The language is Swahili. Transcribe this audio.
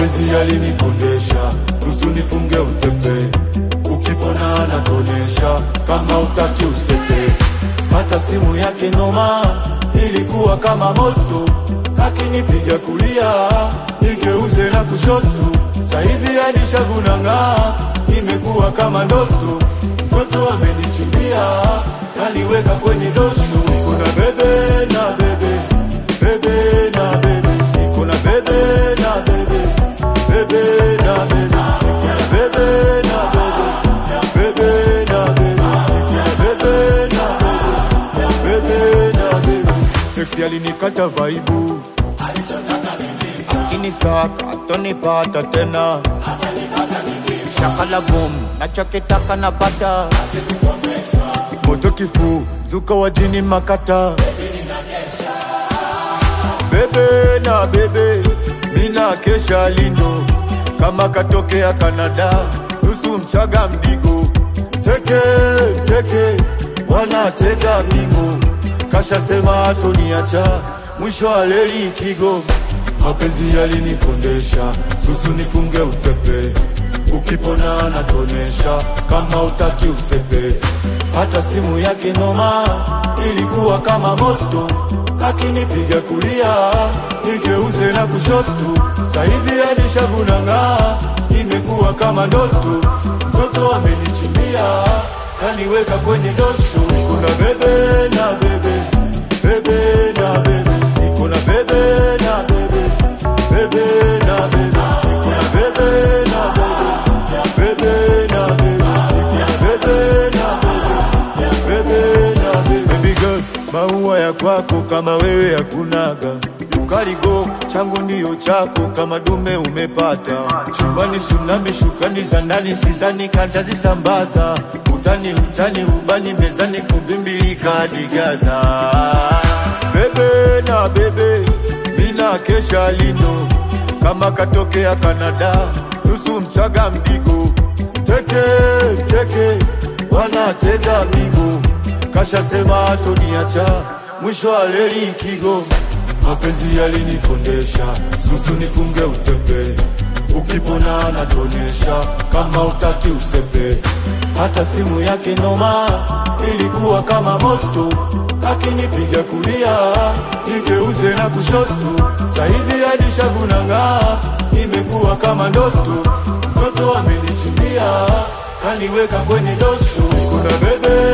mapenzi yalinikondesha, nusu nifunge utepe, ukipona anatonesha, kama utaki usepe. Hata simu yake noma, ilikuwa kama moto, akinipiga kulia nigeuze na kushoto, sahivi hadi shavu nang'aa, imekuwa kama ndoto, mtoto amenichimbia, kaniweka kwenye dosho, kuna bebe na bebe bebe na bebe, niko na bebe na bebe, bebe na bebe, niko na bebe na bebe, bebe na bebe, niko na bebe na bebe, bebe na bebe. Teksi alinikata vaibu, akinisaka atonipata tena, shakala boom, nachokitaka napata, moto kifuu, zuka wa jini makata bebe na bebe, mina kesha lindo kama katokea Kanada, nusu mchaga mdigo, teke teke, wanatega migo, kasha sema atoniacha, mwisho wa leli kigo, mapenzi yalinikondesha, nusu nifunge utepe, ukipona anatonesha, kama utaki usepe, hata simu yake noma, ilikuwa kama moto akinipiga kulia nigeuze na kushoto, sahivi hadi shavu nang'aa, imekuwa kama ndoto, mtoto amenichimbia kaniweka kwenye dosho, niko na bebe na bebe bebe na bebe, niko na bebe na bebe bebe na bebe, niko na bebe na bebe bebe na bebe, niko na bebe na bebe bebe na bebe, baby girl maua ya kwako kama wewe hakunaga, ukaligo changu ndiyo chako kama dume umepata. Chumbani tsunami, shukani za ndani sizani kantazisambaza, utani utani ubani mezani kubimbilika hadi Gaza. Bebe na bebe, mina kesha lino kama katokea Kanada, nusu mchaga mdigo, teke teke, wanatega migo kasha sema atoniacha, mwisho wa leli kigo, mapenzi yalinikondesha, nusu nifunge utepe, ukipona anatonesha, kama utaki usepe, hata simu yake noma, ilikuwa kama moto, akinipiga kulia nigeuze na kushoto, sahivi hadi shavu nang'aa, imekuwa kama ndoto, mtoto amenichimbia kaniweka kwenye dosho, kuna bebe